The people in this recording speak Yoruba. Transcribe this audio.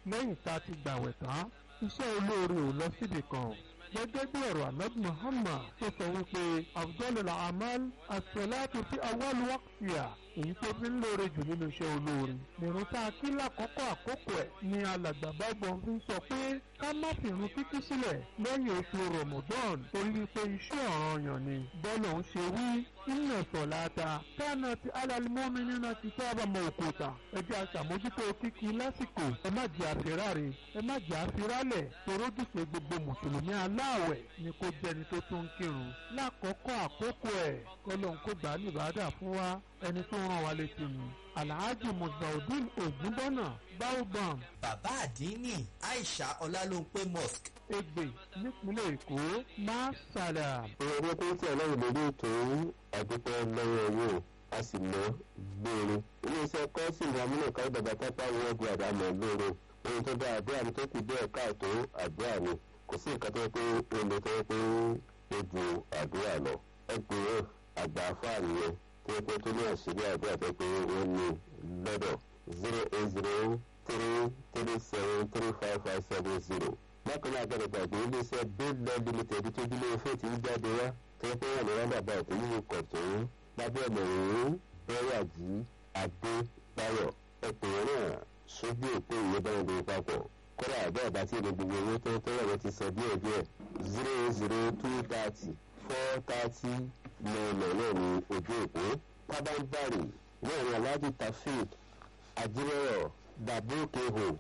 lẹ́yìn tá a ti gbàwẹ̀ tán iṣẹ́ olóore ò lọ síbi kan gẹ́gẹ́ bí ọ̀rọ̀ ahmed muhammad tó sọ wípé afdalul amal as-salatu fi awwal waqtiha èyí tó fi ń lóore jù nínú iṣẹ́ olóore nìrún tá a kí lákòókò àkókò ẹ̀ ni alàgbà bágbọ́n fi ń sọ pé ká má fìrun kíkí sílẹ̀ lẹ́yìn oṣù ramadan torí wípé iṣẹ́ ọ̀ranyàn ni bọ́lá ń ṣe wí inna salata kanat alal mu'minina kitaban mawquta ẹ jẹ́ aṣàmójútó kíkí lásìkò ẹ má jẹ́ àfiráre ẹ má jẹ́ àfirálẹ̀ torójúṣe gbogbo mùsùlùmí aláàwẹ̀ ni kò jẹni tó tún ń kírun lákòókò àkókò ẹ̀ kọ́lọ́n kó gbà á nìbàdà fún wa ẹni tó rán wa létí ni alhaji muzaudeen ogunbọnà baobam bàbá àdínní aisha ọlálóńpé mosque egbe nípínlẹ̀ èkó masala. ìrọ̀lẹ́ tó ń tẹ̀ lẹ́yìn lórí ètò àdúpẹ́ lọ́wọ́ owó a sì mọ́ gbére. iléeṣẹ́ kọ́ọ̀sì ìyàmúlò káyọ̀dàgbà tápá wọ́ọ̀dù àdámọ̀ gbére. ohun tó bá àdúrà ní tó kù díẹ̀ káàtó àdúrà ni kò sí nǹkan tó yẹ pé ó lè tó yẹ pé ó ju àdúrà lọ. ẹgbẹ̀rún àgbà àfáàní yẹn tó yẹ pé tó ní àṣírí àdúrà tó yẹ pé wọ́n ní lọ́dọ̀ zero eight zero three three seven three five five seven zero bákan náà gbọdọ̀ gbàgbé iléeṣẹ́ bíldọ̀ limited tó dúró fún ti ń jáde wá tó ń pẹ́yà ní rábàbà tó yíwò kọ̀ tó ń lábẹ́ ọ̀mọ̀rún bẹ́rẹ̀jì adébáyọ̀ ẹ̀pẹ̀rẹ̀ náà sójú òpó ìwé báyọ̀ lórí papọ̀ kọ́dà àbẹ́ àbá tí èdè gbogbo owó tó ń tọ́lọ̀ rẹ ti sọ díẹ̀ díẹ̀ zero zero two thirty four thirty nine nine ní ojú òpó pábánbárì náà ní aláàjì tafid ajírọ̀rọ̀ dàbókè hò